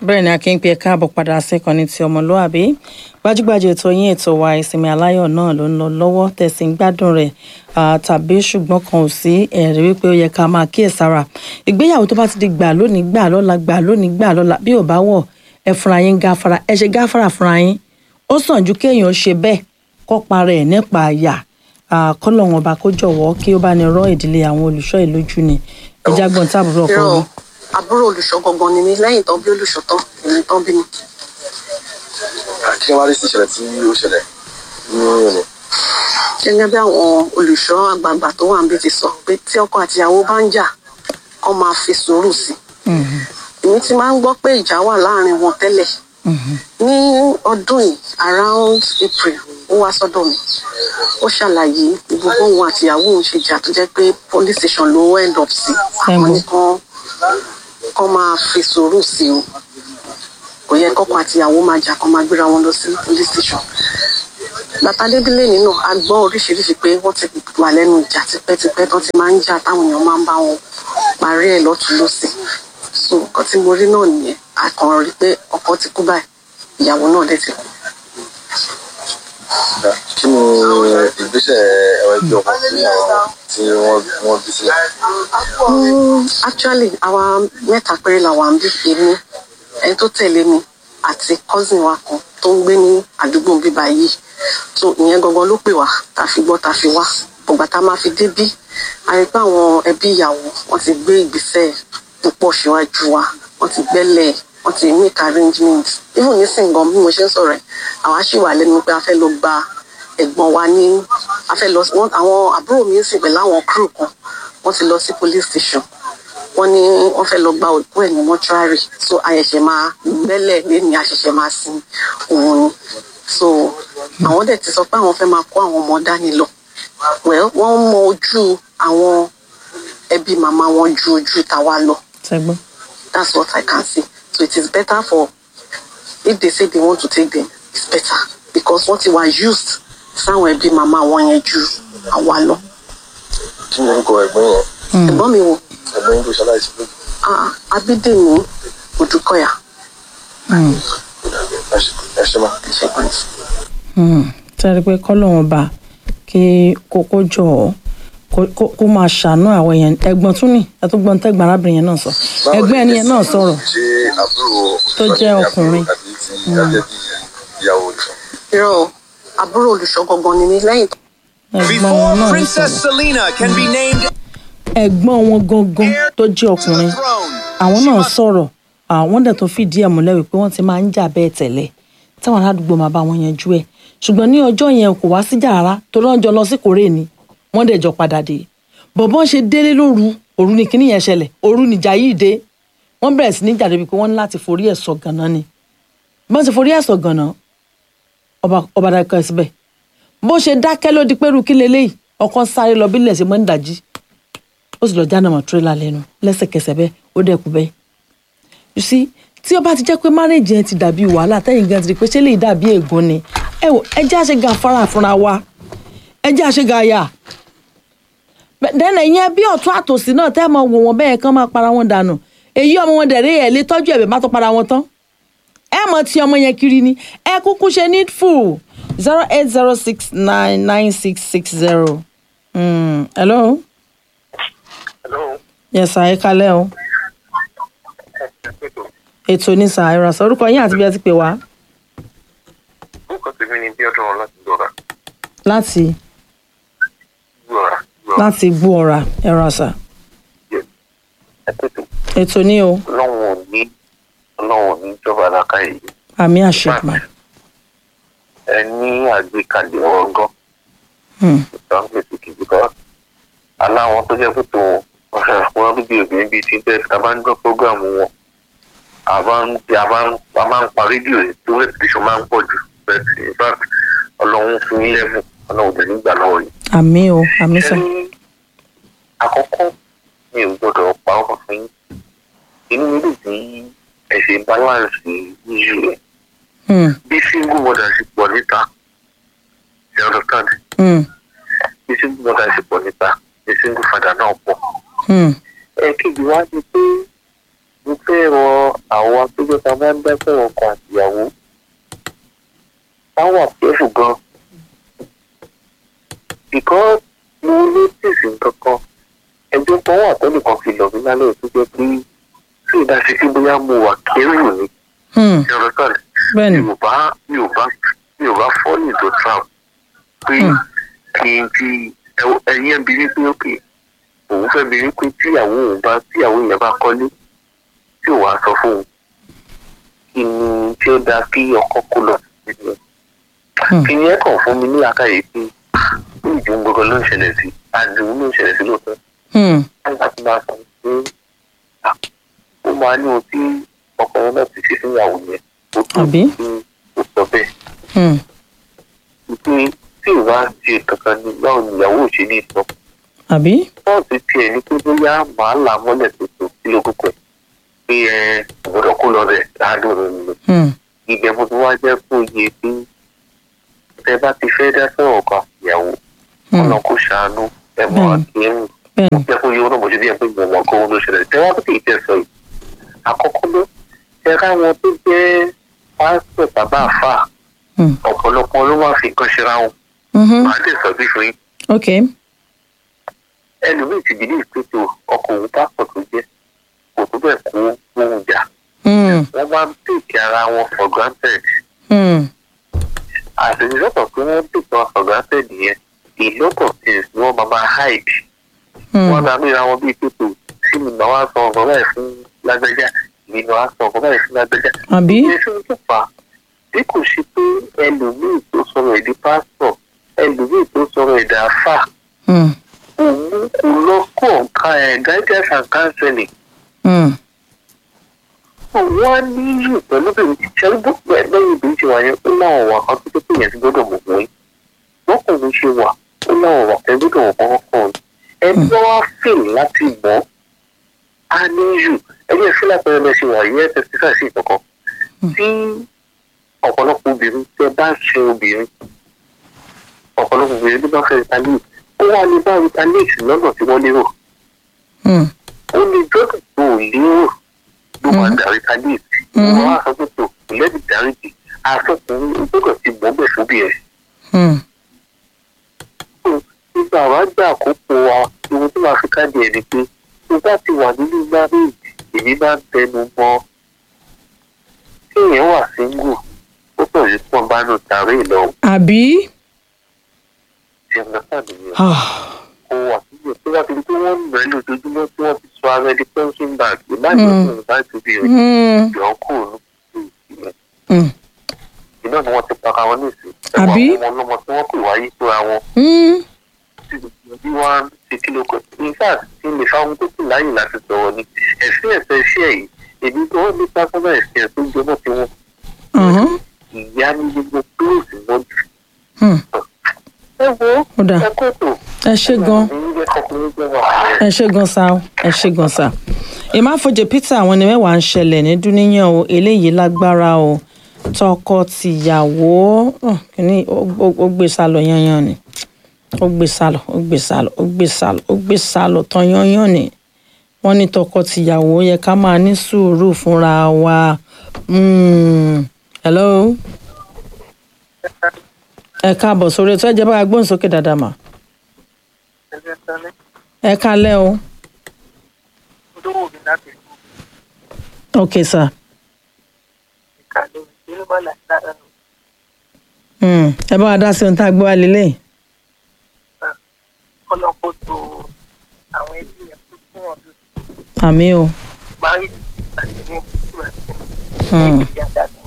bẹ́ẹ̀ ni akin pe káàbọ̀ padà síkànnì ti ọmọlúàbí gbajúgbajà ètò yín ètò wa ìsinmi aláyọ̀ náà ló ń lọ lọ́wọ́ tẹ̀sí ń gbádùn rẹ̀ tàbí ṣùgbọ́n kan ò sí ẹ̀rí wípé ó yẹ ká máa kíyèsára ìgbéyàwó tó bá ti di gbà lónìí gbà lọ́la gbà lónìí gbà lọ́la bí ò bá wọ̀ ẹ fúnra yín gáfara ẹ ṣe gáfara fúnra yín ó sàn ju kéèyàn ṣe bẹ́ẹ̀ kọ́ para ẹ̀ nípa àyà kọ́lọ́hún ọba kó jọ̀wọ́ kí ó bá ní rọ́ ìdílé àwọn olùṣọ́ ìlójú ni ẹja gbọ́n táàbùrọ̀ ọkọ mi. àbúrò olùṣọ́ gangan ni mí lẹ́yìn tán bí olùṣọ́ tán èmi tán bí mi. kí wọ́n rí sí ìṣẹ̀lẹ̀ tí ó ṣẹlẹ̀ ní òní. gẹ́gẹ́ bí àwọn olùṣọ́ àgbààgbà tó wà níbi ti sọ pé tí ọkọ àtìyàwó bá ń jà kó máa fi sùúrù sí i. èmi ti máa ń gbọ́ pé ìjà wà láàrin wọn tẹ́lẹ̀ ní ọdún yìí around April ó wá sọ́dọ̀ mi ó ṣàlàyé gbogbo òun àtìyàwó òun ṣe jà tó jẹ́ pé police station ló end up sí àwọn nìkan kọ́ máa fi sùúrù sí o kò yẹ kọ́kọ́ àtìyàwó máa jà kọ́ máa gbéra wọn lọ sí police station bàtà débílẹ̀ nínú a gbọ́ oríṣiríṣi pé wọ́n ti wà lẹ́nu ìjà tipẹ́tipẹ́ tó ti máa ń jà táwọn èèyàn máa ń bá wọn parí ẹ̀ lọ́tún lọ́sẹ̀ so nǹkan tí mo rí náà nìyẹn a kàn rí pé ọkọ ti kú báyìí ìyàwó náà dẹ̀ ti kú. kí ni ìgbésẹ̀ ẹ̀rọ ẹgbẹ́ ọkọ̀ tí àwọn tí wọ́n wọ́n bí sílẹ̀. actually àwa mẹ́ta péré làwa ń bí èmi ẹni tó tẹ̀lé mi àti cousin wa kan tó ń gbé ní àdúgbò bíbá yìí so ìyẹn gangan ló pè wá tá a fi gbọ́ tá a fi wá ọgbà tá a máa fi débí a rí pé àwọn ẹbí ìyàwó wọ́n ti gbé ìgbésẹ̀ púpọ̀ síwájú wa wọ́n ti gbẹ́lẹ̀ wọ́n ti make arrangement even nísìnyí gan bí mo ṣe ń sọ̀rọ̀ ẹ̀ àwa ṣì wà lẹ́nu pé a fẹ́ lọ gba ẹ̀gbọ́n wa ní a fẹ́ lọ wọ́n àwọn àbúrò mi ń sìn pẹ̀lú àwọn crew kan wọ́n ti lọ sí police station wọ́n ní wọ́n fẹ́ lọ gba òkú ẹ̀ ní mọ́ṣúárì so àyẹ̀ṣẹ̀ máa gbẹ́lẹ̀ lẹ́ni àṣẹ̀ṣẹ̀ máa sin òun ni so àwọn dẹ̀ ti sọ pé àwọn fẹ́ máa kó àwọn ọmọ dání lọ well wọ́n mọ ojú àwọn ẹbí màmá wọn ju ojú tàwa lọ ṣẹgbọn. that's what I can see so it is better for if they say they want to take them it's better because wọ́n ti wà used sáwọn ẹbí màmá wọn yẹn ju àwa lọ. kí ni orúkọ ẹ̀gbọ́n yẹn ẹ̀gbọ́n mi wo ẹ̀gbọ́n yín tó ṣaláìsí lójú. ah, Abídèmí Odùkọ̀yà ẹ ṣe máa. ṣẹ́gun. sẹ́ni pé kọ́lọ́hún ọba kí kókó jọ ọ́ kó- kó- kó máa ṣàánú àwọn èèyàn ẹ̀gbọ́n tún ní ẹ̀túngbọ́n tẹ́gbọ́n arábìnrin yẹn náà sọ ẹ̀gbọ́n ẹni yẹn náà sọ̀rọ̀ ṣé àbúrò Tó jẹ́ ọkùnrin. àbí ti ajẹ́ bí ìyàwó olùṣọ́. irọ́ o, àbúrò olùṣọ́ gangan ni mí lẹ́yìn tó ẹ̀gbọ́n wọn Before náà ń Princess sọ̀rọ̀ Selena can be named ẹ̀gbọ́n wọn gangan tó jẹ́ to ọkùnrin the throne, àwọn náà sọ̀rọ̀ àwọn dẹ̀ tó fìdí ẹ̀ múlẹ̀ wípé wọ́n ti máa ń jà bẹ́ẹ̀ tẹ́lẹ̀ táwọn aládùúgbò máa bá wọn yanjú ẹ̀ ṣùgbọ́n ní ọjọ́ yẹn kò wá síjà rárá tó lọ́jọ́ lọ sí kórè ni wọ́n dẹ̀ jọ padà dé bọ̀bọ́n ṣe délé lóru òru ni kíní yẹn ṣẹlẹ̀ òru nìjà yìí dé wọ́n bẹ̀rẹ̀ sí ní jà débi pé wọ́n ní láti forí ẹ̀ sọ gànà ni bọ́n ti forí ẹ̀ sọ gànà ọba ọba dákẹ́ síbẹ̀ bó ṣe dákẹ́ ló di pẹ́rù kí leléyìí ọkọ sáré lọ bílẹ̀ ṣe mọ́ ń dàjí ó sì lọ jáná mọ́ tírélà lẹ́nu lẹ́sẹ̀kẹsẹ̀ bẹ́ẹ̀ ó dẹ̀ kú bẹ́ẹ̀ you see tí ó bá ti jẹ́ pé marriage yẹn ti dàbí wàhálà tẹ́yìn gan ti di pé ṣé lè dàbí ègún ni ẹ wò ẹ jẹ́ àṣẹ ga fara fúnra wa ẹ jẹ́ àṣẹ ga yà dẹ́nà ìyẹn bí ọ̀tún àtòsí náà tẹ́ mọ wò wọ́n bẹ́ẹ̀ kán máa para wọn dànù èyí ọmọ wọn dẹ̀rẹ́ ẹ̀ lé tọ́jú ẹ̀bẹ̀ má tó para wọn tán ẹ mọ ti ọmọ yẹn kiri ni ẹ kúkú ṣe needful zero eight zero six nine nine six six zero hello hello. yes sir ẹ kalẹ́ o ètò ní sir ẹ rà sọ orúkọ yín àti bí ẹ ti pè wá orúkọ tèmi ni bí ọdún láti dọ̀ra láti dọ̀ra láti gbó ọ̀rà ẹ rà sà ẹ̀pẹ̀tẹ̀ ètò ní o ọlọ́run ò ní ọlọ́run ò ní ìjọba alákàyè àmì àṣepọ̀ ẹ ní àgbékalẹ̀ ọgọ́ Hmm. ìtàǹpẹ̀ sí kìí kọ́ aláwọn tó jẹ́ pé tó wọn bíbí obìnrin bíi ti bẹ́ẹ̀ tá a bá ń gbọ́ prógráàmù wọn a bá ń a bá ń a máa ń pa rédíò yìí tó rẹ́pìtìṣọ̀ máa ń pọ̀ jù but in fact ọlọ́run fún yín lẹ́bùn ọlọ́run dẹ̀ nígbà lọ́wọ́ yìí. àmì o àmì sà Ẹni àkọ́kọ́ mi ò gbọ́dọ̀ pa ọkọ̀ fún yín inú mi lè tí ẹ ṣe balance yíyí rẹ̀ Hmm, bí single mother ṣe pọ̀ níta you understand hmm, bí single mother ṣe pọ̀ níta bí single father náà pọ̀ hmm, ẹ̀ẹ́kejì wá ni pé mo fẹ́ rọ àwọn tó jẹ́ ká máa ń dá sọ̀rọ̀ ọkọ àtìyàwó táwọn àpẹ́fù gan because mo notice nǹkan kan ẹjọ́ kan wà tẹ́nìkan fi lọ̀ mí lálẹ́ tó jẹ́ pé tí ìdásí sí bóyá mo wà kẹ́rù ni Hmm, ṣe ọ̀rọ̀ bẹ́ẹ̀ ni mi ò bá mi ò bá mi ò bá fọ́ọ̀lì tó trap pé Hmm. kí n fi ẹ- ẹ̀yin ẹ̀bí ní pé òkè òun fẹ́ bi ní pé tíyàwó òun bá tíyàwó yẹn bá kọ́lé tí ò wá sọ fún un kí ni tí ó dáa kí ọkọ kó lọ sí ìlú Hmm. kí ni ẹ kàn fún mi ní àkàyè pé ó ìdí ohun gbogbo ló ń ṣẹlẹ̀ sí àdùn ló ń ṣẹlẹ̀ sí lóòótọ́ Hmm, nígbà tí máa sọ pé ah, ó máa ní ohun tí ọkùnrin náà ti ṣe fún ìyàwó yẹn ó tó Àbí? tí ó sọ bẹ́ẹ̀ hmm, pé tí ìwà ṣe kankan ní báwo ni ìyàwó ò ṣe ní sọ àbí pọ́ọ̀sì tiẹ̀ ní pé bóyá màá là mọ́lẹ̀ tuntun sí lókùnkù ẹ̀ pé ẹ ọ̀gbọ́dọ̀ kó lọ rẹ̀ láàdùn rẹ̀ nìyẹn Hmm, ibẹ̀ mo ti wá jẹ́ kó yẹ pé tẹ bá ti fẹ́ dá sọ̀rọ̀ kan ìyàwó hmm, ọ̀nà kò ṣàánú ẹ mọ̀ Bẹ́ẹ̀ni. àkíyèmí bẹ́ẹ̀ ni jẹ́ kó yẹ wọn náà mo ṣe bí ẹ pé mo mọ̀ kó wọn ló ṣẹlẹ̀ tẹ wá pé ìtẹ̀ sọ yìí àkọ́kọ́ ló ẹ káwọn tó jẹ́ pásítọ̀ bàbá àfà Hmm, ọ̀pọ̀lọpọ̀ ló wá fi nǹkan ṣera wọn mhm, màá dẹ̀ sọ bí fún yín ok ẹlòmíì ti bìlí ìpètò ọkọ̀ òun pásítọ̀ tó jẹ́ kò tó bẹ́ẹ̀ kó ohun jà Hmm, wọ́n máa ń tèkì ara wọn for granted hmm, as a result of pé wọ́n tèkì wọn for granted yẹn a lot of things ni wọ́n máa máa hide hmm, wọ́n máa mìíràn wọn bíi pípò tí mi máa wá sọ ọ̀gọ́ báyìí fún lágbájá mi máa wá sọ ọ̀gọ́ báyìí fún lágbájá. àbí ìyẹn fún tó fà á bí kò ṣe pé ẹlòmíì tó sọ̀rọ̀ èdè pásítọ̀ ẹlòmíì tó sọ̀rọ̀ èdè àfà Hmm, òun kò lọ kọ́ nǹkan ẹ̀ guidance and counseling hmm, wọ́n á níyì pẹ̀lú bèrè ṣẹ́rí bó pẹ̀ lẹ́yìn ìbí ṣe wà yẹn ó láwọn wà kan tó tó pé yẹn ti gbọ́dọ̀ mọ̀ wọ́n wọ́n kò ní ṣe wà ó láwọn wà kan gbọ́dọ̀ wọ̀ kọ́kọ́ kan ẹni wọ́n wá fìl láti mọ̀ á níyù ẹni ẹ̀ fílà pẹ̀lú ẹ̀ ṣe wà yẹn tẹ̀sífà sí ìkọ̀kan tí ọ̀pọ̀lọpọ̀ obìnrin tẹ bá ṣe obìnrin ọ̀pọ̀lọpọ̀ obìnrin tó bá fẹ́ retaliate ó wà ní bá retaliate lọ́nà tí wọ́n lérò hmm, ó ní gbọ́dọ̀ tó ò lérò ló máa darí kálíìsì wọn á sọ pé tó lẹ́bi dáríjì afọkùnrin gbọ́dọ̀ ti mọ̀ bẹ́ẹ̀ fún bí ẹ̀. hmm, nígbà wàá gbà àkókò wa ohun tó máa fi káàdì ẹ̀ ni pé tó bá ti wà nínú marriage èmi máa ń tẹnu mọ́ tí èèyàn wà single ó pọ̀ yìí pọ̀ bá nù tàrí ìlọ àbí ìjẹun náà nìyẹn Ah, kó wà síbẹ̀ tó bá ti di pé wọ́n ń rẹ̀ lójoojúmọ́ tí wọ́n ti sọ ara ẹni pension bag ìbáyìí Mm. tó ń bá ti bí ẹ̀ hmm, jọ kúrò ní ìlẹ̀. hmm, iná ni wọ́n ti para wọn nísìn. Àbí? ẹ̀wọ̀n àwọn ọmọ tí wọ́n pè wáyé síra wọn hmm, tí bí wọ́n á ṣe kí ló kọ́. in fact tí lè fáwọn tó kù láyè láti sọ̀rọ̀ ni ẹ̀sìn ẹ̀sẹ̀ iṣẹ́ yìí èmi tó wọ́n ní pásánà ẹ̀sìn ẹ̀ tó jọmọ́ tí wọ́n uh-huh, ìyá ní gbogbo kúròsì wọn jù. hmm. ẹ wo Ó dáa. ẹ kó tó. ẹ ṣe gan ẹ̀yin jẹ́ kọkùnrin jẹ́ wà. ẹ ṣe gan sa o ẹ ṣe gan sa ìmáfoje peter àwọn ni mẹ́wàá ń ṣẹlẹ̀ ní dúníyàn o eléyìí lágbára o tọkọ-tìyàwó oh, kìíní ó- ó ó gbé sálọ yanyan ni ó gbé sálọ ó gbé sálọ ó gbé sálọ ó gbé sálọ tán yanyan ni wọ́n ní tọkọ-tìyàwó yẹ ká máa ní sùúrù fúnra wa Mm. hello ẹ káàbọ̀ sórí ètò ẹ̀jẹ̀ bá a gbóhùn sókè dáadáa mà ẹ kálẹ́ o. ok sir. Hmm, ẹ bá wa dá sí ohun tá a gbé wá lélẹ̀. ọlọ́pọ̀ tó àwọn ẹbí yẹn tó fún ọdún àmì o. parí àti ní ìgbà Hmm, tí ìyá dàgbà.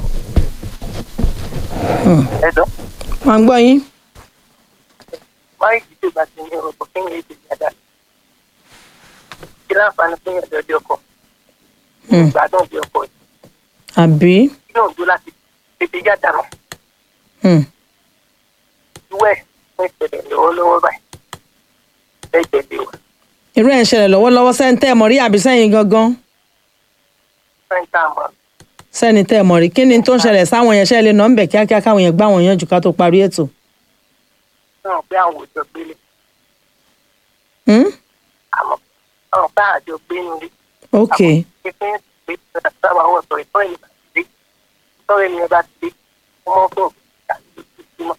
hmm. ẹ̀dọ́ wọ́n ń gbọ́ yín. parí ìdíje ìgbà tí ní ọ̀pọ̀ kí ni èdè ìyá dàgbà. kí láǹfààní fún ìyàdọ̀ ọdẹ ọkọ̀ Hmm, ìgbádùn ọdẹ ọkọ̀ yìí àbí. kí náà dó láti tètè yá dànù Hmm, ìwẹ̀ fún ìṣẹ̀lẹ̀ lọ́wọ́lọ́wọ́ báyìí lẹ́jẹ̀ lé wa irú ẹ̀ ń ṣẹlẹ̀ lọ́wọ́lọ́wọ́ sẹ́ni tẹ́ ẹ̀ mọ̀ rí àbí sẹ́yìn gangan sẹ́ńtà àmọ́ sẹ́ni tẹ́ ẹ̀ mọ̀ rí kí ni tó ń ṣẹlẹ̀ sáwọn yẹn ṣẹlẹ̀ nà ń bẹ̀ kíákíá káwọn yẹn gbá wọn yànjú ká tó parí ètò. náà pé àwọn òjò gbélé Hmm, àmọ́ àwọn bá àjọ gbé nílé ok pípín pé pé sábà wọ̀ sọ̀rọ̀ ìtọ́ ẹni bá ti dé tọ́rọ ẹni bá ti dé ọmọ fún òkú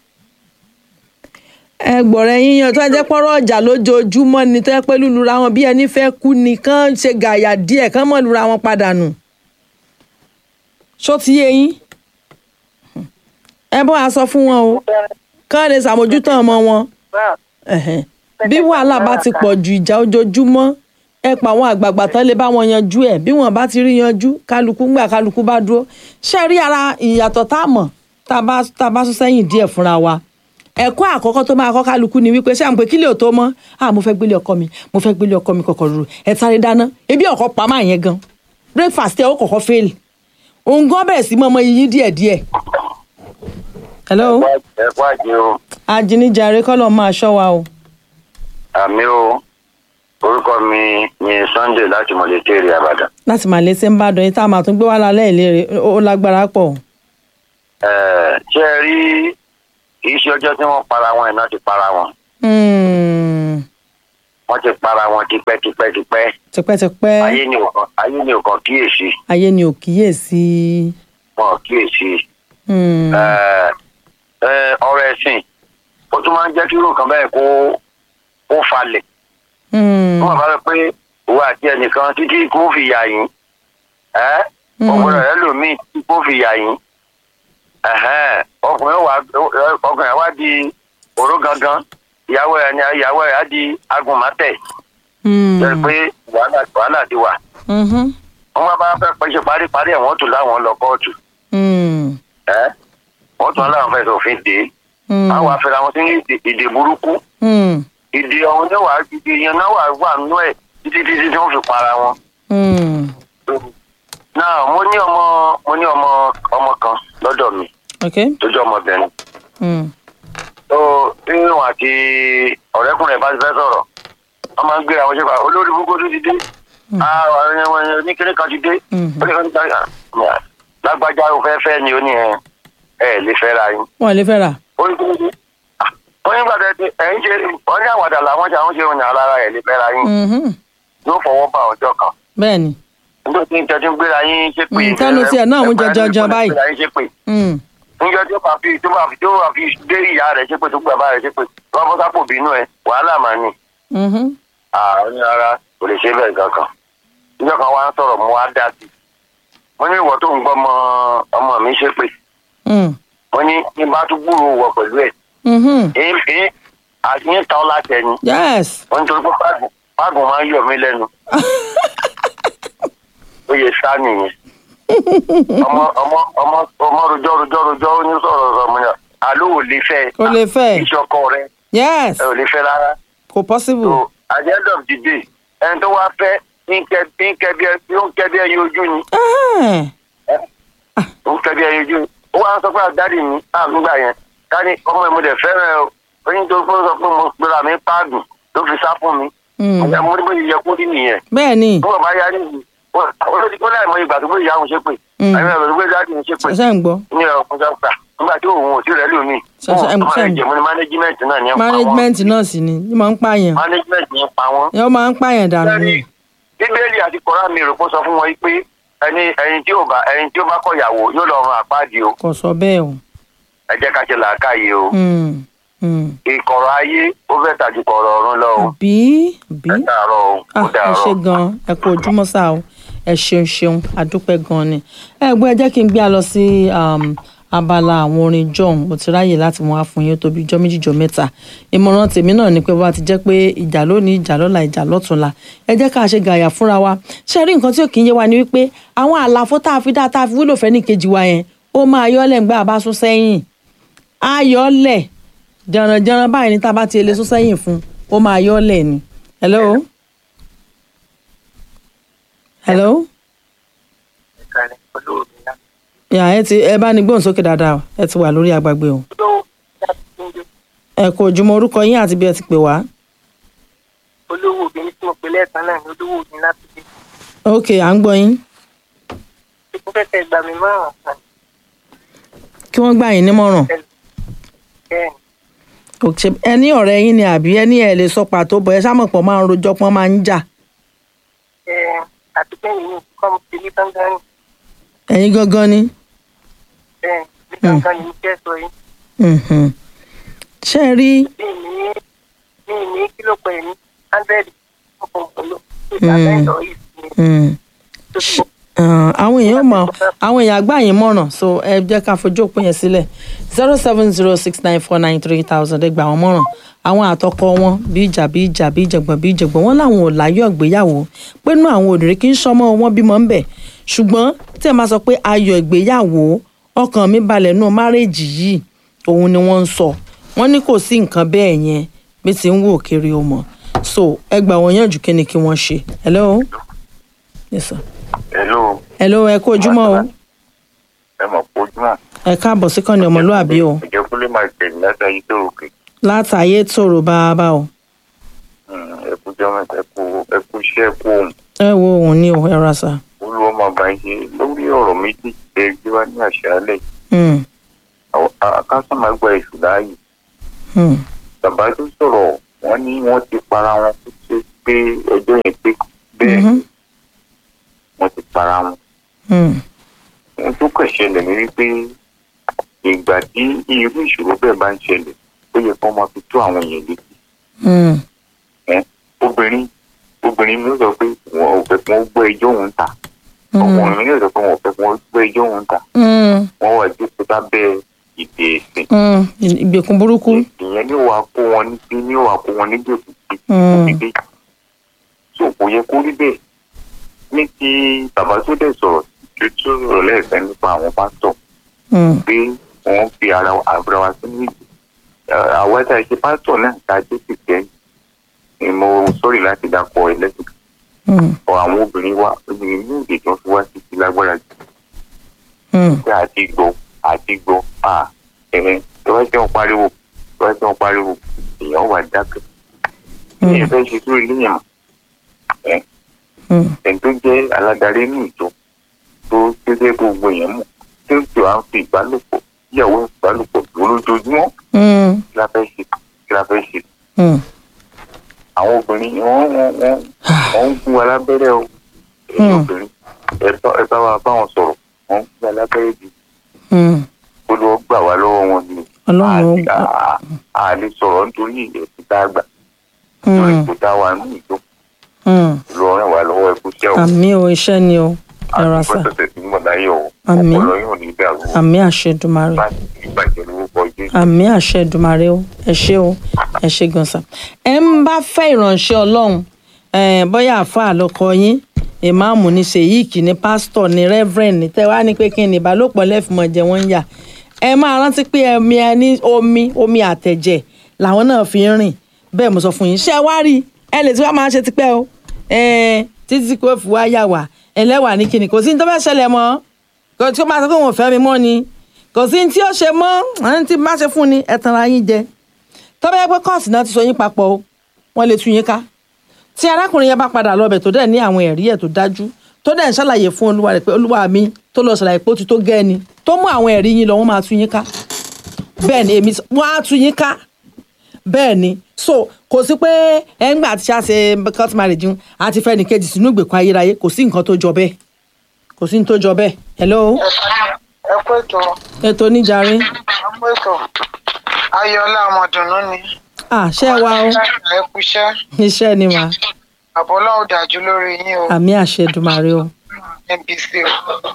ẹ gbọ̀rọ̀ ẹyin yan tó ẹ jẹ́ pọ́rọ̀ ọjà lójoojúmọ́ ni tó yẹ pé lùlùra wọn bí ẹni fẹ́ kú ni kán ṣe gàyà díẹ̀ kán mọ̀ lùra wọn padà nù. ṣó ti yé yín ẹ bọ́ a sọ fún wọn o kán lè ṣàmójútó ọmọ wọn ẹ̀hẹ̀n. bí wàhálà bá ti pọ̀ ju ìjà ojoojúmọ́ ẹ pa àwọn àgbààgbà tán lè bá wọn yanjú ẹ̀ bí wọn bá ti rí yanjú kálukú ńgbà kálukú bá dúró ṣe rí ara ìyàtọ̀ tá a mọ̀ tá a bá tá a bá sún sẹ́yìn díẹ̀ fúnra wa ẹ̀kọ́ àkọ́kọ́ tó máa kọ́ kálukú ni wípé ṣé à ń pè kílè ò tó mọ́ à mo fẹ́ gbélé ọkọ mi mo fẹ́ gbélé ọkọ mi kọ̀kọ̀ rò ẹ̀ sáré dáná ebi ọkọ̀ pa máa yẹn gan breakfast ẹ̀ ó kọ̀kọ́ fail òun gan bẹ̀rẹ̀ sí mọ́mọ́ yín díẹ̀díẹ̀. hello ẹ kú àjẹ o ajínijàre kọ́lọ̀ máa ṣọ́ wa o. àmì o orúkọ mi ni sunday láti mọ̀lẹ́tẹ̀rì àbàdàn. láti máa lé sí ń bá dán yín tá a máa tún gbé wá lálẹ́ ìlérè ó lágbára pọ̀. Ẹ, ṣé ẹ rí kì í ṣe ọjọ́ tí wọ́n para wọn iná ti para wọn Hmm, wọ́n ti para wọn tipẹ́tipẹ́tipẹ́ tipẹ́tipẹ́ ayé ni ò kàn ayé ni ò kàn kíyèsí ayé ni ò kíyèsí. wọn ò kíyèsí Hmm, Ẹ, ẹ, ọ̀rọ̀ ẹ̀sìn ó tún máa ń jẹ́ kí irú nǹkan bẹ́ẹ̀ kó kó falẹ̀ hmm, wọ́n bá rẹ pé òun àti ẹnìkan títí kó fi yà yín ẹ́ Mm. ọ̀gbọ́n rẹ̀ lòmíì tí kó fi yà yín ẹ̀hẹ́n, ọkùnrin wa ọkùnrin wa di òró gangan ìyàwó ẹ̀ ni ìyàwó ẹ̀ á di agùnmátẹ̀ hmm, jẹ́ pé wàhálà wàhálà ti wà mhm, wọ́n bá bá fẹ́ pẹ́ ṣe paríparí ẹ̀ wọ́n tún láwọn lọ kóòtù hmm, ẹ́ wọ́n tún láwọn fẹ́ sòfin dé hmm, àwọn afẹ́ra wọn sí ní ìdè- ìdè burúkú hmm, ìdè ọ̀hún náà wà ìdè yẹn náà wà wà nínú ẹ̀ títí títí tí wọ́n fi para wọn. hmm. náà mo ní ọmọ mo ní ọmọ ọmọ kan lọ́dọ̀ mi ok. tó jẹ́ ọmọbìnrin Hmm, tó nínú àti ọ̀rẹ́kùnrin ẹ̀ bá ti fẹ́ sọ̀rọ̀ wọ́n máa ń gbé àwọn ṣẹ́fà olórí burúkú tó ti dé oníkéré kan ti dé Mhm. ó ní kan ti dé lágbájá ó fẹ́ fẹ́ ni ó ní ẹ ẹ lè fẹ́ ra yín wọn ò lè fẹ́ rà. ó ní kí ló dé Ah, ó ní gbàdá ẹ ẹ ń ṣe ọ ní àwàdà làwọn ṣe àwọn ṣe òyìn alára ẹ lè fẹ́ ra yín Mhm, yóò fọwọ́ bá ọjọ́ kan bẹ́ẹ̀ ni. nígbà tí ń tẹ́tí ń gbéra yín ṣépè Mm, tẹ́nu tiẹ̀ náà mú jọjọjọ báyìí. gbéra yín ṣépè Hmm, níjọ tí ó bá fi tó bá fi tó bá fi dé ìyá rẹ̀ ṣépè tó gbàgbá rẹ̀ ṣépè tó bá fọ́ sápò bínú ẹ̀ wàhálà máa ní. mhm, àwọn ní ara kò lè ṣe bẹ́ẹ̀ kankan. níjọ kan wá ń sọ̀rọ̀ mo wá dá sí i. mo ní ìwọ tó ń gbọ́ ọmọ ọmọ mi ṣépè. hmm, mo ní ní bá tún gbúròó wọ pẹ̀lú ẹ̀. mhm. èyí èyí àti ní tán láti ẹni. yes. wọ́n nítorí pé páàgùn páàgùn máa ń yọ̀ mí lẹ́nu. ó yẹ sá nìyẹn. ọmọ ọmọ ọmọ ọmọ rojọ́ rojọ́ rojọ́ ó ní sọ̀rọ̀ sọ̀rọ̀ mo ní àló ò lè fẹ́ Kò lè fẹ́. ìṣọkọ rẹ yes. ẹ ò lè fẹ́ rárá. kò possible. so at the end of the day ẹni tó wá fẹ́ ń kẹ́ ń kẹ́ bí ẹ ń kẹ́ bí ẹyin ojú ni Ah, ń kẹ́ bí ẹyin ojú ni ó wá ń sọ pé àdáàdì mi àmì gbà yẹn ká ní ọmọ ẹ̀ mo dẹ̀ fẹ́ràn ẹ o oyin tó fún sọ pé mo gbéra mi páàgùn ló fi sá fún mi hmm. ọ̀gá mo ní bó ṣe yẹ kó rí nìyẹn bẹ́ẹ̀ ni. bí wọ́n bá yá nìyí olórí kó láì mọ ìgbà tó gbé ìyá òun ṣe pé Mm. àyẹ̀wò ẹ̀rọ tó gbé dáàdì òun ṣe pé ṣe ń gbọ́. ní ọ̀rọ̀ fún sọ́kà nígbà tí òun ò tí rẹ̀ lómi Ṣe- ṣe- ọmọ rẹ̀ ṣe- jẹ̀mú ní management náà ní ẹ̀ pa wọ́n management náà sì ni ní máa ń pààyàn. management ní pa wọ́n. yóò máa ń pààyàn dànù Bẹ́ẹ̀ni, ni. bíbélì àti kọ́ra mi rò kó sọ fún wọn pé ẹni ẹni tí ò bá ẹni tí ó bá kọ̀yàwó yóò lọ run àpáàdì o kò sọ bẹ́ẹ̀ o. ẹ jẹ́ ká ṣe làákàyè o Hmm, hmm. ìkọ̀rọ̀ ayé ó fẹ́ tàjú kọ̀rọ̀ ọ̀run lọ o bí bí. ẹ dàárọ̀ o ó Ah, ẹ dàárọ̀. ṣe gan ẹ kú ojúmọ́ sá o ẹ ṣeun ṣeun àdúpẹ́ gan ni ẹ gbọ́ ẹ jẹ́ kí n gbé a lọ sí um, abala àwọn orin john mo ti ráyè láti wọn á fún yín tó bí ijọ́ méjì ijọ́ mẹ́ta ìmọ̀ràn tèmi náà ni pé bá ti jẹ́ pé ìjà lónìí ìjà lọ́la ìjà lọ́túnla ẹ jẹ́ ká ṣe gàyà fúnra wa ṣe rí nǹkan tí ò kì í yé wa ni wípé àwọn àlàfo tá a fi dá tá a fi wúlò fẹ́ ní kejì wa yẹn ó máa yọ́lẹ̀ ńgbà bá sún sẹ́yìn á yọ́lẹ̀ jẹranjẹran báyìí ní tá a bá ti lè sún sẹ́yìn fún ó máa yọ́lẹ̀ ni hello hello ìkànnì olóògbé náà. yà ẹ ti ẹ bá ní gbóhùn sókè dáadáa o ẹ ti wà lórí agbágbé o olówó láti túnjọ ẹ kú ojúmọ́ orúkọ yín àti bí ẹ ti pè wá olówó obìnrin tí mo pè lẹ́ẹ̀kan náà ní olówó obìnrin láti dé. ok à ń gbọ́ yín mo fẹ́ kẹ́ gbà mí márùn-ún kan kí wọ́n gbà yín nímọ̀ràn bẹ́ẹ̀ ni òkè ẹ ní ọ̀rẹ́ yín ni àbí ẹ ní ẹ lè sọ pàtó bọ̀ ẹ sámọ̀ pọ̀ máa ń rojọ́ pọ́n máa ń jà ẹ àti kẹ́yìn ní kọ́ mo ti rí gángan ní ẹ̀yin gangan ni bẹ́ẹ̀ ní gángan ní mo fẹ́ sọ yìí Mhm. ṣé ẹ rí bí mi ní bí mi ní kílò pẹ̀ ní hundred ọkọ̀ pẹ̀lú ìgbàgbọ́ yìí ní mm, tó ti mọ̀. ah, àwọn èèyàn mọ̀ àwọn èèyàn àgbà yín mọ̀ràn so ẹ jẹ́ ká fojú òpin yẹn sílẹ̀ zero seven zero six nine four nine three thousand ẹ gbà wọ́n mọ̀ràn àwọn àtọkọ wọn bí ìjà bí ìjà bí ìjàngbọ̀n bí ìjàngbọ̀n wọn làwọn ò láyọ̀ ìgbéyàwó pé inú àwọn obìnrin kì í sọmọ wọn bímọ ń bẹ̀ ṣùgbọ́n tí ẹ máa sọ pé ayọ̀ ìgbéyàwó ọkàn mi balẹ̀ nù márèèjì yìí òun ni wọ́n ń sọ wọ́n ní kò sí nǹkan bẹ́ẹ̀ yẹn bí ti ń wò kiri o mọ̀ so ẹ gbà wọ́n yànjú kí ni kí wọ́n ṣe hello yes sir hello hello ẹ kú ojúmọ́ o ẹ mọ̀ pé ojúmọ́ ẹ káàbọ̀ sí kàn ní ọmọlúàbí o ìjẹ́ kúlẹ̀ máa tẹ̀lé látàrí tó òkè látàyé tòrò bàbá o ẹ kú jọ́ mẹ́ta ẹ kú ẹ kú iṣẹ́ ẹ kú ohun ẹ wo òun ní o ẹ ra sa olúwa máa bá ń ṣe lórí ọ̀rọ̀ méjì tẹ gbé wá ní àṣálẹ̀ Hmm, akásán máa gba èṣù láàyè hmm, bàbá tó sọ̀rọ̀ wọ́n ní wọ́n ti para wọn kó tó pé ọjọ́ yẹn pé bẹ́ẹ̀ Mhm. wọ́n ti para wọn hmm, ohun tó kàn ṣẹlẹ̀ ní wípé ìgbà tí irú ìṣòro bẹ́ẹ̀ bá ń ṣẹlẹ̀ ó yẹ kó máa fi tó àwọn èèyàn létí hmm, ẹ́ obìnrin obìnrin mi sọ pé wọn ò fẹ́ kí wọ́n gbọ́ ẹjọ́ òun ta hmm, ọkùnrin mi sọ pé wọn ò fẹ́ kí wọ́n gbọ́ ẹjọ́ òun ta hmm, wọ́n wà jókòó sábẹ́ ìdè ẹ̀sìn hmm. ìgbèkùn burúkú ìyẹn ní wàá kó wọn ní sí ní wàá kó wọn ní gbèsè sí Hmm. òfìdé so kò yẹ kó rí bẹ́ẹ̀ ní ti bàbá tó dẹ̀ sọ̀rọ̀ tó tó sọ̀rọ̀ lẹ́ẹ̀kan nípa àwọn pásítọ̀ Hmm, pé wọ́n fi ara àbúrò wa sínú ìdè àwọn ẹ̀ka ìṣe pásítọ̀ náà ta jẹ́ kìkẹ́ ni mo sọ̀rọ̀ láti dákọ̀ ẹlẹ́sìn hmm, ọ àwọn obìnrin wa obìnrin ní òde tó fi wá sí ti lágbára jù hmm, pé àti gbọ́ àti gbọ́ à ẹ̀rẹ́ tó bá jẹ́ wọn pariwo tó bá jẹ́ wọn pariwo èèyàn wà dákẹ́ ní ìfẹ́ ṣe sórí léèyàn ẹ̀ hmm, ẹni tó jẹ́ aládarí ní ìjọ tó tó jẹ́ gbogbo èèyàn mọ̀ tó ń tó à ń fi ìbálòpọ̀ ìyàwó ìbálòpọ̀ dúró lójoojúmọ́ hmm, kí la fẹ́ ṣe kí la fẹ́ ṣe hmm. àwọn obìnrin wọ́n wọ́n wọ́n wọ́n ń gún alábẹ́rẹ́ o ẹ̀yin Hmm. obìnrin ẹ bá ẹ bá wa bá wọn sọ̀rọ̀ wọ́n ń gún alábẹ́rẹ́ bí hmm. kó ló gbà wá lọ́wọ́ wọn ni Ọlọ́run ó A- gbà. a- a lè sọ̀rọ̀ nítorí ẹ̀sìn tá a gbà lórí Hmm, kò dá wa ní ìjọ hmm. lọ ràn wá lọ́wọ́ ẹkú iṣẹ́ o àmì o iṣẹ́ ni o ẹ ra àti sa bọ́sẹ̀sẹ̀ tí mọ̀ láyé o Àmín. ọpọlọ yóò ní dàrú o àmì àṣẹdùmarè láti ìbàjẹ́ lórúkọ jésù. àmì àṣẹdùmarè o ẹ ṣé o ẹ ṣé gan sa ẹ ń bá fẹ́ ìránṣẹ́ Ọlọ́run eh, bóyá àáfàá lọkọ yín ìmáàmù ní ṣèyíkì ní pásítọ̀ ní rẹ́fẹ̀rẹ̀n ní tẹ́wá ní pé kí ni ìbálòpọ̀ lẹ́fìmọ̀ jẹ wọ́n ń yà ẹ máa rántí pé ẹmi ẹ ní omi omi àtẹ̀jẹ̀ làwọn náà fi ń rìn bẹ́ẹ̀ mo sọ fún yín ṣé ẹ wá rí ẹ lè tí wàá máa ṣe tipẹ́ o eh, títí kò fi wá yà wá ẹlẹ́wà ní kíni kò sí ní tó fẹ́ ṣẹlẹ̀ mọ́ kò tí ó máa sọ pé òun ò fẹ́ mi mọ́ ni kò sí ní tí ó ṣe mọ́ àwọn tí má ṣe fún ni ẹ tanra yín jẹ tó bá yẹ pé kọ́ọ̀sì náà ti sọ yín papọ̀ o wọ́n lè tú yín ká tí arákùnrin yẹn bá padà lọ́bẹ̀ tó dẹ̀ ní àwọn ẹ̀rí ẹ̀ tó dájú tó dẹ̀ ń ṣàlàyé fún olúwa rẹ̀ pé olúwa mi tó lọ ṣàlàyé pé ó ti tó gẹ́ ni tó mú àwọn ẹ̀rí yín lọ wọ́n máa tú yín ká bẹ́ẹ̀ ni èmi sọ- wọ́n á tú yín ká bẹ́ẹ̀ ni so kò sí pé ẹ̀ ń gbà tí a ṣe court marriage ń àti fẹ́ ní kejì sínú ìgbèkùn ayérayé kò sí nǹkan tó jọ bẹ́ẹ̀ kò sí ní tó jọ bẹ́ẹ̀ hello ẹ kú ètò ètò oníjàre ẹ kú ètò ayọ̀ọ́lá ọmọdùnú ni ah ṣé ẹ wá o ẹ kú iṣẹ́ iṣẹ́ ni mà àbọ̀lá ò dájú lórí yín o àmì àṣẹdùmarè o nbc o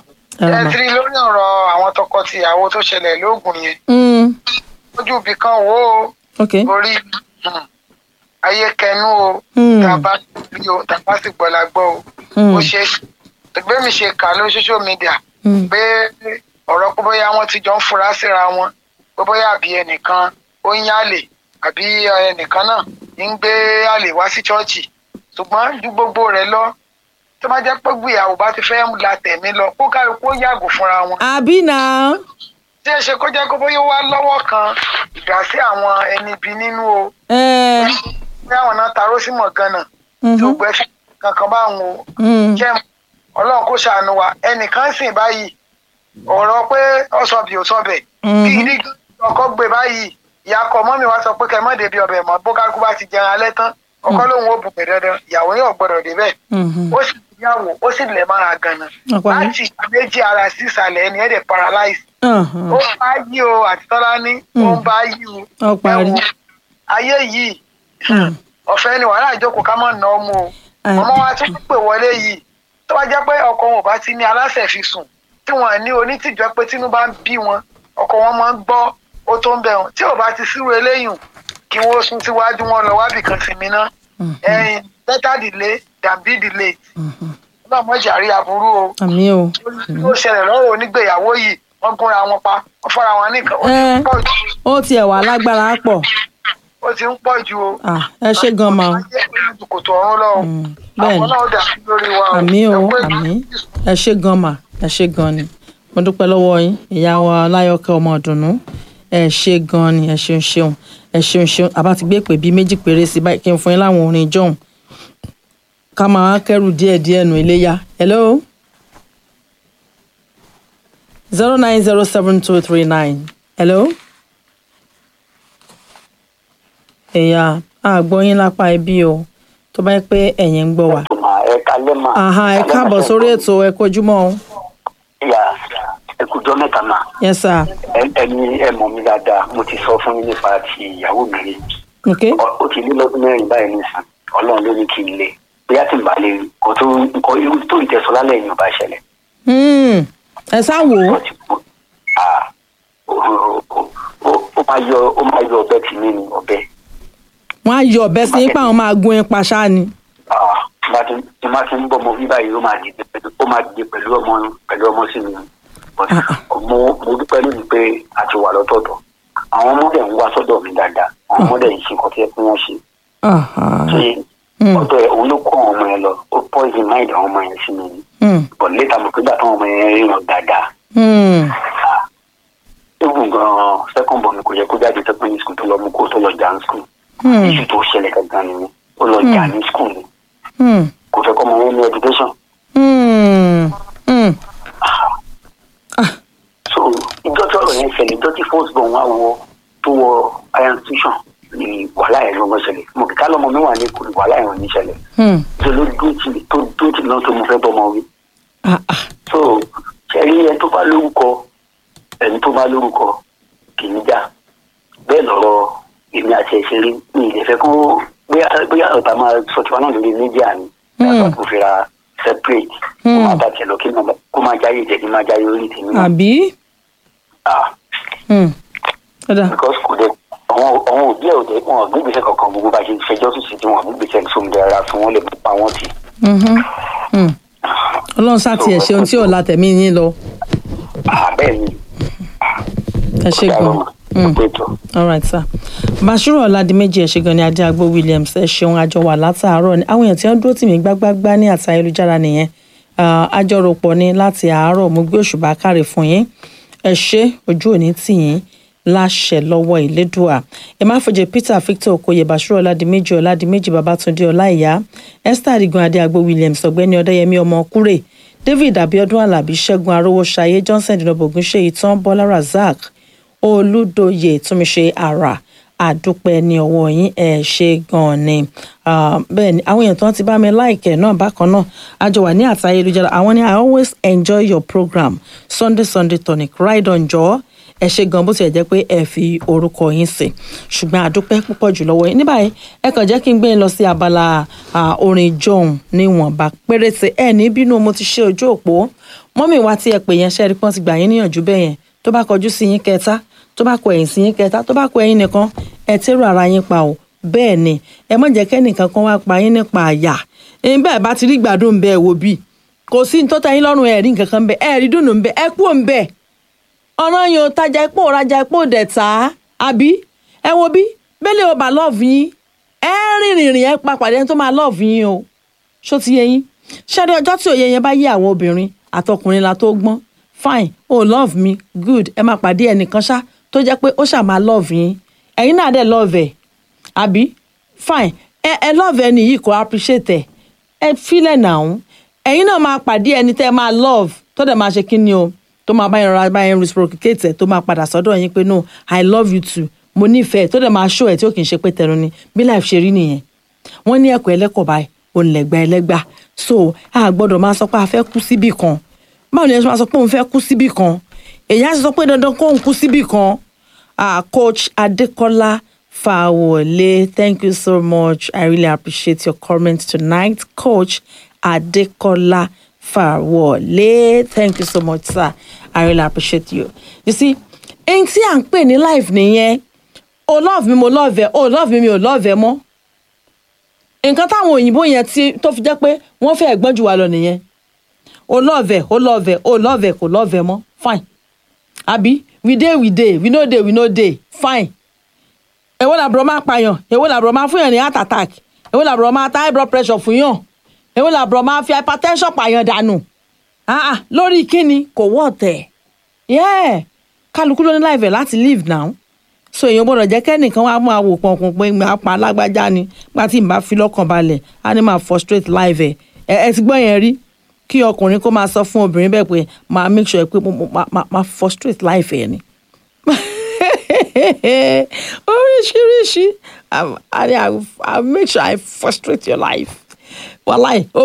ẹ ẹ mà. ti rí lórí ọ̀rọ̀ àwọn tọkọ-tìyàwó tó ṣẹlẹ̀ lóògùn yẹn Mm, ojú ibì kan wò ó ok orí um, ayé kẹnu o Hmm. tàbá rí o tàbá sì gbọ́lá gbọ́ o Hmm. ó ṣe ẹgbẹ́ mi ṣe kà lórí social media Hmm. pé ọ̀rọ̀ pé bóyá wọ́n ti jọ ń fura síra wọn pé bóyá àbí ẹnìkan ó ń yálè àbí ẹnìkan náà ń gbé àlè wá sí ṣọ́ọ̀ṣì ṣùgbọ́n ju gbogbo rẹ̀ lọ tó bá jẹ́ pé gbìyàwó bá ti fẹ́ la tẹ̀mí lọ kó kálukú ó yàgò fúnra wọn àbí náà tí ẹ ṣe kó jẹ́ kó bóyá ó wá lọ́wọ́ kan ìdásí àwọn ẹni ibi nínú o ẹ bí àwọn náà taró sí mọ̀ ganan tí ó gbẹ kankan bá wọn o mm, jẹ́ ọlọ́run kó ṣàánú wa ẹnìkan sìn báyìí ọ̀rọ̀ pé ọ̀sọ̀bì ò sọ̀bẹ̀ Mhm. kí ní ọkọ gbé báyìí ìyá ọkọ mọ́mí wa sọ pé kẹ́ mọ́ débi ọbẹ̀ mọ́ bó kálukú bá ti jẹun alẹ́ tán ọkọ lòun ò bùpẹ̀ dandan ìyàwó yóò gbọdọ̀ débẹ̀ mhm, ó sì ìyàwó ó sì lẹ̀ mára ganan Ọ̀pọ̀ àmì. láti ìgbà méjì ara sí ìsàlẹ̀ ẹni ẹ̀dẹ̀ paralyze Ọ̀hún. ó ń bá yí o àti tọ́lá ní ó ń bá yí o Ó parí. Ẹ wo, ayé yìí Hmm. ọ̀fẹ́ ni wàhálà ìjókòó ká mọ̀ ná ọmọ o Ẹ. ọmọ wa tún pè wọlé yìí tó bá jẹ́ pé ọkọ wọn ò bá ti ní aláṣẹ fi sùn tí wọn ní onítìjọ́ pé tínú bá ń bí wọn ọkọ wọn máa ń gbọ́ ó tó ń bẹ̀ wọn tí ò bá ti sírò eléyìí kí wọ́n sún síwájú wọn lọ wábì kan sinmi ná ẹyin better delay than be delayed náà mọ̀ jàrí aburú o àmì o. ó ṣẹlẹ̀ lọ́wọ́ onígbèyàwó yìí wọ́n gúnra wọn pa wọ́n fọ́ra wọn nìkan ó ti ń Ẹ. pọ̀ jù ó tiẹ̀ wà lágbára pọ̀. ó ti ń pọ̀ jù o. Ah, ẹ ṣé gan ma o. kòtò ọ̀run lọ o. Mm, bẹ́ẹ̀ni. àwọn náà dà sí lórí wa o. àmì o Ẹ pé àmì ẹ ṣé gan mà ẹ ṣé gan ni mo dúpẹ́ lọ́wọ́ yín ìyá wa láyọ̀kẹ́ ọmọ ọ̀dùnnú ẹ ṣé gan ni ẹ ṣeun ṣeun ẹ ṣeun ṣeun àbá ti gbé pè bíi méjì péré sí báyìí kí n fún yín láwọn orin ìjọhún ká máa kẹ́rù díẹ̀ díẹ̀ nù iléyà hello zero nine zero seven two three nine hello ẹ̀yà àgbọ̀yìn lápá ẹbí o tó bá yẹ pé ẹ̀yin ń gbọ́ wa ẹ kalẹ́ mà. aha ẹ káàbọ̀ sórí ètò ẹ kojúmọ́ o ìyá ẹ kú jọ́ mẹ́ta mà yes sir Ẹ- ẹni ẹ mọ̀ mi dáadáa mo ti sọ fún yín nípa ti ìyàwó mi rí ok Ọ- ó ti lé lọ́dún mẹ́rin báyìí nìsín ọlọ́run ló ní kí n lé bóyá tí n bá lè rí kó tó nǹkan irú tó ìtẹ̀sọ́ lálẹ́ yìí ò bá ṣẹlẹ̀ Hmm, ẹ sá wò ó wọ́n ti kú Ah, ó- ó- ó- ó- ó máa yọ ó máa yọ ọbẹ̀ tì mí ní ọbẹ̀ wọn á yọ ọ̀bẹ sí pé àwọn máa gun ipa ṣáá ni Ah, tí bá ti- tí bá ti ń bọ́ ọmọ bí báyìí ó máa dìde pẹ̀lú- ó máa dìde pẹ̀lú ọmọ pẹ̀lú ọmọ sí mi But mo mo dúpẹ́ lónìí pé a ti wà lọ́tọ̀ọ̀tọ̀ àwọn ọmọdé ń wá sọ́dọ̀ mi dáadáa àwọn ọmọdé yìí ṣe nǹkan tí ẹ kí wọ́n ṣe Aha. ṣe Mm. ọ̀dọ̀ ẹ̀ òun ló kó àwọn ọmọ yẹn lọ ó poison mind àwọn ọmọ yẹn sí mi ni Hmm, but later mo pé gbà táwọn ọmọ yẹn ríran dáadáa hmm, egun gan second born mi kò yẹ kó jáde secondary school tó lọ mú kó tó lọ jà ní school hmm, iṣu tó ṣẹlẹ̀ gangan nìyẹn ó lọ jà ní school ni hmm, kò fẹ́ kọ́ ọmọ yẹn ní education hmm, hmm. so ìjọ tí ọ̀rọ̀ yẹn ṣẹlẹ̀ ìjọ tí first born wá wọ tó wọ higher institution ni wàhálà yẹn ló ń ṣẹlẹ̀ mo kìka lọ́mọ mi wà ní kò ní wàhálà yẹn ò ní ṣẹlẹ̀ Hmm. tó ló dúró tì tó dúró tì náà tó mo fẹ́ bọ́mọ wí. Ah, ah. so ṣẹ́rí ẹni tó bá lórúkọ ẹni tó bá lórúkọ kì í já bẹ́ẹ̀ lọ́rọ̀ èmi àti ẹ̀ṣẹ̀ rí mi ì lè fẹ́ kó bóyá bóyá ọ̀tá máa sọ tiwa náà lórí mídíà ni láti kó fira separate kó máa bá tiẹ̀ lọ kí máa- kó máa jáyé jẹ́ kí máa jáyé orí tèmi náà. àbí Ah, Hmm. Ọ̀dà. because kò dé àwọn àwọn òbí ẹ̀ òde wọn ò gbégbèsè kankan gbogbo bá ṣe fẹjọ́ sùn sí tí wọn ò gbégbèsè sómi ara fún wọn lè pa wọn tì. Mhm. Hmm. ọlọ́run sá tiẹ̀ ṣe ohun tí ò la tẹ̀mí yín lọ Ah, bẹ́ẹ̀ ni ẹ ṣe kò gan dáa Hmm. lọ́mọ pé tó. all right sir bashiru ọ̀làdìmẹ́jì ẹ̀ ṣe gan ni adéagbó williams ẹ̀ ṣeun àjọ wà látàárọ̀ ni àwọn èèyàn tí wọ́n dúró tì mí gbágbágbá ní àti ayélujára nìyẹn Ah, àjọròpọ̀ ni láti àárọ̀ mo gbé òṣùbà káre fún yín ẹ ṣe ojú òní tì yín láṣẹ lọ́wọ́ ìlédùà ẹ má fòjè peter victor okoye bashiru ọ̀làdìmẹ́jì ọ̀làdìmẹ́jì babatunde ọláìyá esther adigun adéagbó williams ọ̀gbẹ́ni ọ̀dẹ́yẹmí ọmọ kúrè david abiodun alabi ṣẹ́gun arówóṣayé johnson dinobo ogunṣeyi tán bọ́lá razak olùdóye túnmíṣe ara àdúpẹ́ ní ọwọ́ yín ẹ̀ ṣe gan-an ni Ah, bẹ́ẹ̀ ni àwọn èèyàn tó ń ti bá mi láìkẹ́ náà bákan náà àjọ wà ní àti ayélujára àwọn ni i always enjoy your program sunday sunday tonic ride on jọ ẹ ṣe gan bó tilẹ̀ jẹ́ pé ẹ fi orúkọ yín sí ṣùgbọ́n àdúpẹ́ púpọ̀ jù lọ́wọ́ yín ní báyìí ẹ kàn jẹ́ kí n gbé yín lọ sí abala ah, orin john níwọ̀nba péréte ẹ ní bínú mo ti ṣe ojú òpó mọ́mì wa tí ẹ pè yẹn ṣẹ́ẹ́rì pọ́n ti gbà yín níyànjú bẹ́ẹ̀ yẹn tó bá kọjú sí yín kẹta tó bá kọ ẹ̀yìn sí yín kẹta tó bá kọ ẹ̀yìn nìkan ẹ tẹ́rù ara yín pa o bẹ́ẹ̀ ni ẹ má jẹ́ kẹ́nìkan kan wá pa yín nípa àyà ẹ̀yin bẹ́ẹ̀ bá ti rí gbádùn bẹ́ẹ̀ wò bí kò sí ní tó tẹ́ yín lọ́rùn ẹ̀ rí nǹkan kan bẹ́ẹ̀ ẹ̀ rí dùnú bẹ́ẹ̀ ẹ kú òun bẹ́ẹ̀ ọ̀ràn yẹn ò tajà epo ò rajà epo ò dẹ̀ tà á àbí ẹ wo bí bẹ́lẹ̀ ò bá lọ́ọ̀fù yín ẹ rìn rìnrìn ẹ pa pàdé ẹni tó máa lọ́ọ̀fù yín o ṣó ti yẹ yín ṣáde ọjọ́ tí òye yẹn bá yé àwọn obìnrin àtọkùnrin la tó gbọ́n fine oh love me good ẹ máa pàdé ẹnìkan ṣá tó jẹ́ pé ó ṣà máa love yín ẹ̀yin náà dẹ̀ love ẹ̀ àbí fine ẹ ẹ love ẹni yìí kò appreciate ẹ ẹ fílẹ̀ náà ẹ̀yin náà máa pàdé ẹni tẹ́ máa love tó dẹ̀ máa ṣe kí ni o tó máa bá yẹn rọra bá yẹn reciprocate ẹ tó máa padà sọ́dọ̀ yín pé no i love you too mo nífẹ̀ẹ́ tó dẹ̀ máa show ẹ̀ tí ó kì í ṣe pé tẹnu ni bí life ṣe rí nìyẹn wọ́n ní ẹ̀kọ́ ẹlẹ́kọ̀ọ́ báyìí òun lẹ̀gbà ẹlẹ́gbà so a gbọ́dọ̀ máa sọ pé a fẹ́ kú síbì kan báwo ni ẹ ṣe máa sọ pé òun fẹ́ kú síbì kan èyàn á sì sọ pé dandan kó òun kú síbì kan ah coach adekola fawole thank you so much i really appreciate your comment tonight coach adekola fawole thank you so much sir i really appreciate you you see ẹni tí à ń pè ní life nìyẹn o love mi mo love ẹ o love mi mi ò love ẹ mọ́ nǹkan táwọn òyìnbó yẹn tí tó fi jẹ́ pé wọ́n fẹ́ gbọ́n jù wá lọ nìyẹn o love ẹ o love ẹ o love ẹ kò love ẹ mọ́ fine àbí we dey we dey we no dey we no dey fine èwo làbúrò máa pààyàn èwo làbúrò máa fún yàn ní heart attack èwo làbúrò máa ta high blood pressure fún yàn èwo làbúrò máa fi hypertension pààyàn dànù ah ah lórí kíni kò wọ́ ọ̀tẹ̀ yeah kálukú ló ní láìfẹ̀ láti live now so èèyàn gbọ́dọ̀ jẹ́ kẹ́nìkan wá máa wò pọ̀npọ̀n pé máa pa alágbájá ni nígbà tí n bá fi lọ́kàn balẹ̀ á ní máa frustrate life ẹ̀ ẹ ẹ ti gbọ́ yẹn rí kí ọkùnrin kó máa sọ fún obìnrin bẹ́ẹ̀ pé máa make sure pé mo- mo- máa- máa máa frustrate life ẹ̀ ni oríṣiríṣi I, I, I make sure I frustrate your life wàláì